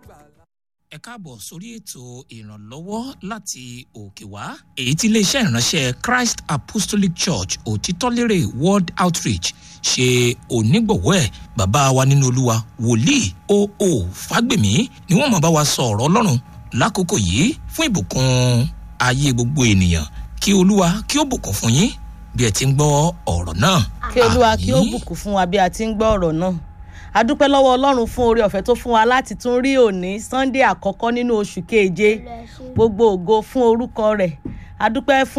ẹ káàbọ̀ sórí ètò ìrànlọ́wọ́ láti òkè wá èyí tí iléeṣẹ́ ìránṣẹ́ christ apostolic church òtítọ́lérè world outreach ṣe onígbọ̀wọ́ ẹ̀ bàbá wa nínú olúwa wòlíì oo fágbèmí ni wọ́n máa bá wa sọ ọ̀rọ̀ ọlọ́run lákòókò yìí fún ìbùkún ayé gbogbo ènìyàn kí olúwa kí ó bùkún fún yín bí ẹ ti ń gbọ́ ọ̀rọ̀ náà. kí olúwa kí ó Àmín. bùkún fún wa bí a ti ń gbọ́ ọ̀rọ̀ náà a dúpẹ́ lọ́wọ́ ọlọ́run fún oore ọ̀fẹ́ tó fún wa láti tún rí òní sunday àkọ́kọ́ nínú oṣù keje gbogbo ògo fún orúkọ rẹ̀ a dúpẹ́ fún